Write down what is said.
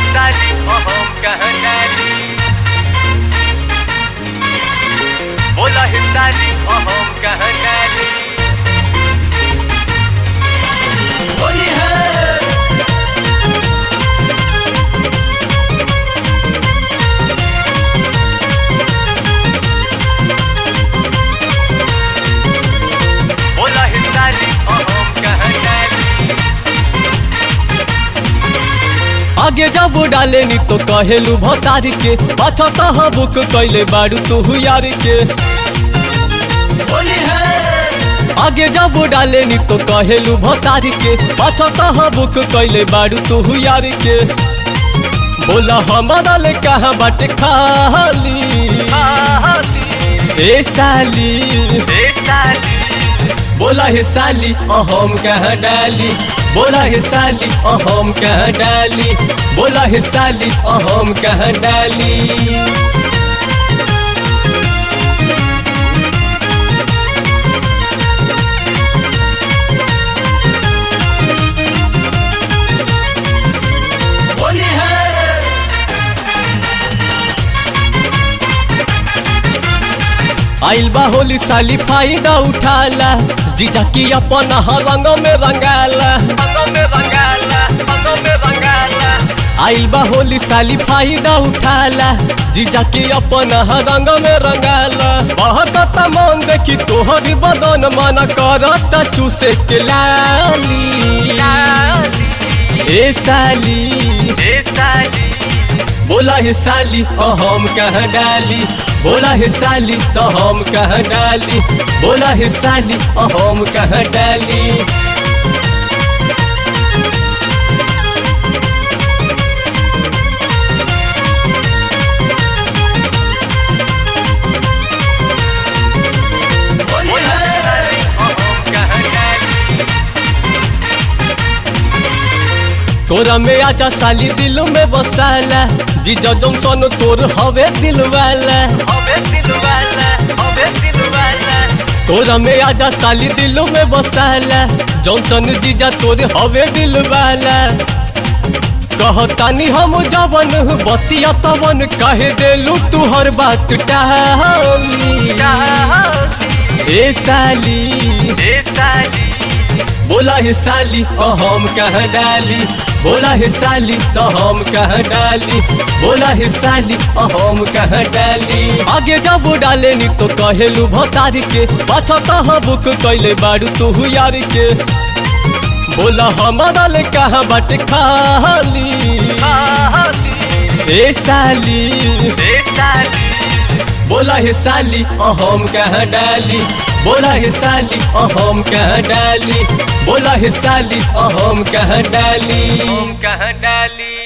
हिस्साली अहम कहाँ डाली बोला हिस्साली अहम कहाँ डाली होली है बोला हिस्साली अहम कहाँ डाली आगे जब डाले नी तो कहेलू भतारी के पाछा तह बुक कैले बारू तू यार के होली है आगे जब डाले नी तो कहेलू भतारी के पाछा तह बुक कैले बारू तू यार के बोला हमारा ले कहाँ बाटे खाली ए साली हिस्साली बोला हे साली अहम कहाँ डाली बोला हे साली अहम कहाँ डाली बोला हे साली अहम कहाँ डाली होली है आइल बा होली साली फायदा उठाला जीजा की अपन रंग में रंगाला अंगों में बंगाला अंगों में बंगाला आइल बा होली साली फायदा उठाला जीजा की अपन रंग में रंगाला बहुत मन देखी तोहरी बदन मन करता चूसे के लाली ए साली हिस्साली बोला हे साली अहम कहाँ डाली बोला हे साली तो हम कहाँ डाली बोला हे साली अहम कहाँ डाली होली बोला है हिस्साली अहम कहाँ डाली तोरा में आजा साली दिल में बसाला जीजा जॉनसन तोर हवे दिल वाला अबे दिलवाला अबे दिलवाला तोरा में आजा साली दिल में बसाला जॉनसन जीजा तोर हवे दिल वाला कहतानी हम जवन बतिया तवन कहे देलू तू हर बात टाली ए साली हिस्साली बोला हे साली अहम कहाँ डाली बोला हे साली तो हम कहाँ डाली बोला हे साली अहम कहाँ डाली आगे जब डाले नी तो कहेलू भतारी के पाछा तह बुक कैले बारू तू यार के बोला हमारा ले कहाँ बाटे खाली ए साली हिस्साली बोला हे साली अहम कहाँ डाली बोला हे साली अहम कहाँ डाली बोला हे साली अहम कहाँ डाली कहाँ डाली